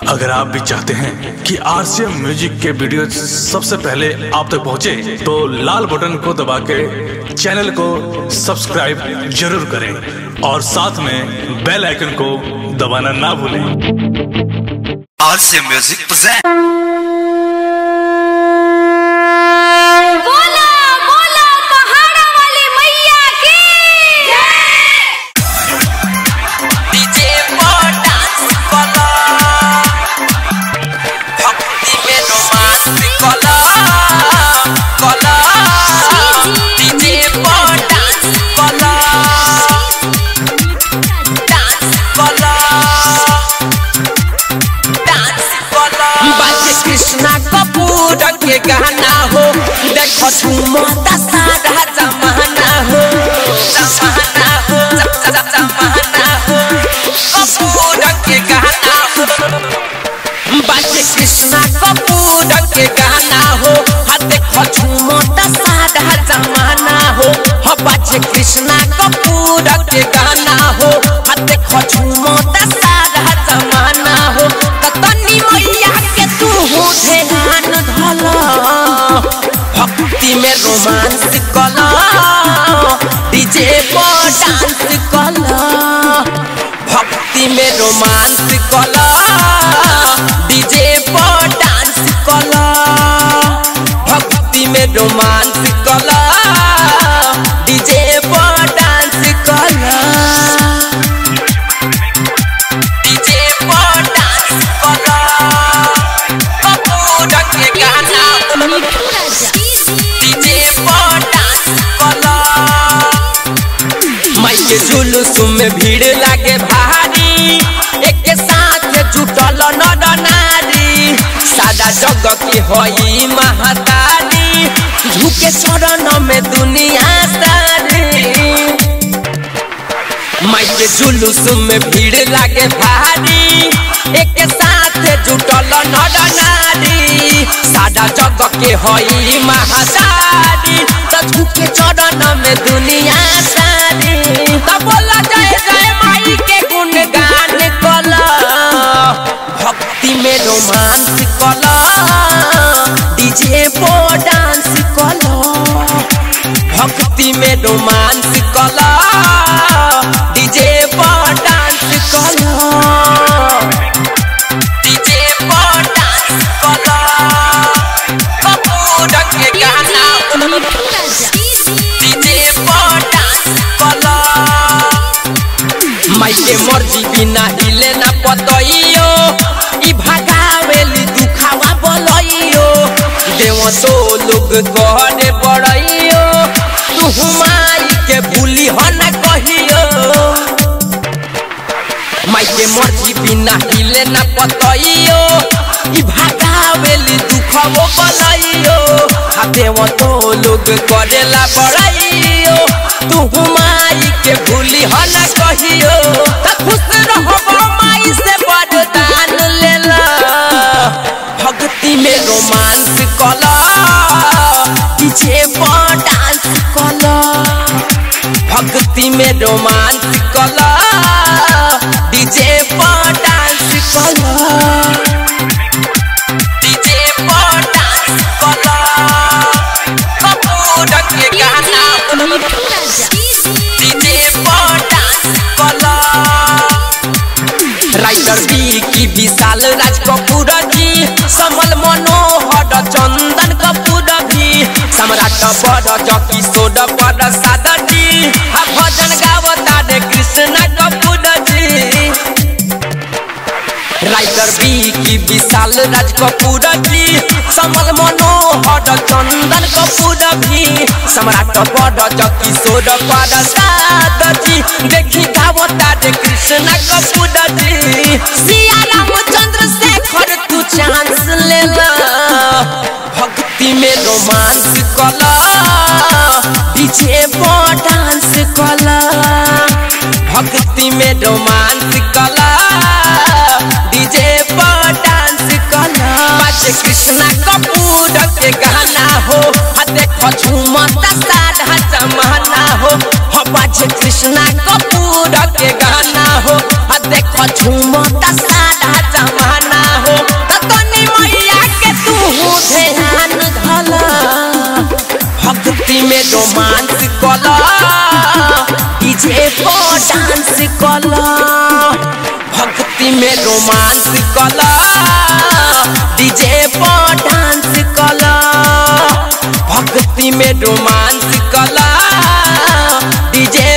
अगर आप भी चाहते हैं कि आरसीएम म्यूजिक के वीडियो सबसे पहले आप तक पहुंचे, तो लाल बटन को दबा के चैनल को सब्सक्राइब जरूर करें और साथ में बेल आइकन को दबाना ना भूलें RC Music present. बोला बोला पहाड़ा वाली मैया की डीजे पर डांस कला भक्ति में रोमांस कला कला डीजे पर डांस कला डांस कला डांस कला बाजे कृष्णा कपूर के गाना हो देखो झूमता सारा जमाना हो जमाना हो ज- ज- जमाना हो कपूर के गाना हो बाजे कृष्णा कपूर के गाना हो हा देखो झूमता सारा जमाना हो हा बाजे कृष्णा कपूर के गाना हो हा देखो झूमता सारा जमाना हो त तनी मैया के तू हो ध्यान धला भक्ति में रोमांस कला डीजे पर डांस कला भक्ति में रोमांस कला डीजे पर डांस कला भक्ति में रोमांस कला डीजे पर डांस कला डीजे पर डांस कला कपूर के गाना डीजे पर डांस कला माई के जुलूस में भीड़ लागे भारी एक साथ जुटल नर नारी सादा जग की होई महतारी झुके चरण में दुनिया सारी माई के जुलूस में भीड़ लागे भारी एक साथ जुटल नर नारी सादा जग के होई महादारी त झुके चरण में दुनिया सारी त बोला जय जय माई के गुणगान कला भक्ति में रोमांस कला डीजे पर डांस कला भक्ति में रोमांस कला डीजे पर डांस कला डीजे पर डांस कला कपूर के गाना डीजे पर डांस कला माई के मर्जी बिना हिले ना पतइयो ई भागावेली दुखावा बोलइयो देव तो लोग कहने पड़इयो तू माई के भूली हो ना कहियो माई के मर्जी बिना हिले ना पतइयो ई भागावेली दुखवो बोलइयो हा देव तो लोग करेला पड़इयो तू माई के भूली हो ना कहियो त खुश रहबो माई से वरदान लेला भक्ति में रोमांस कला पीछे पर डांस कला भक्ति में रोमांस कला डीजे पर डांस कला डीजे पर डांस कला कपूर के गाना डीजे पर डांस कला राइटर बी की विशाल राज कपूर जी समल मनोहर चंदन कपूर भी सम्राट बड़ जकी सोड पर सादा जी आ भजन गावता रे कृष्ण कपूर जी राइटर बी की विशाल राज कपूर जी समल मनोहर चंदन कपूर भी सम्राट बड़ जकी सोड पर सादा जी देखी गावता रे कृष्ण कपूर जी सिया रामचंद्र शेखर तू चांस लेला भक्ति में रोमांस कला पीछे पर डांस कला भक्ति में रोमांस कला डीजे पर डांस कला बाजे कृष्णा कपूर के गाना हो हा देखो झूमता सारा जमाना हो हा बाजे कृष्णा कपूर के गाना हो हा देखो झूमता सारा जमाना रोमांस कला डीजे पर डांस कला भक्ति में रोमांस कला डीजे पर डांस कला भक्ति में रोमांस कला डीजे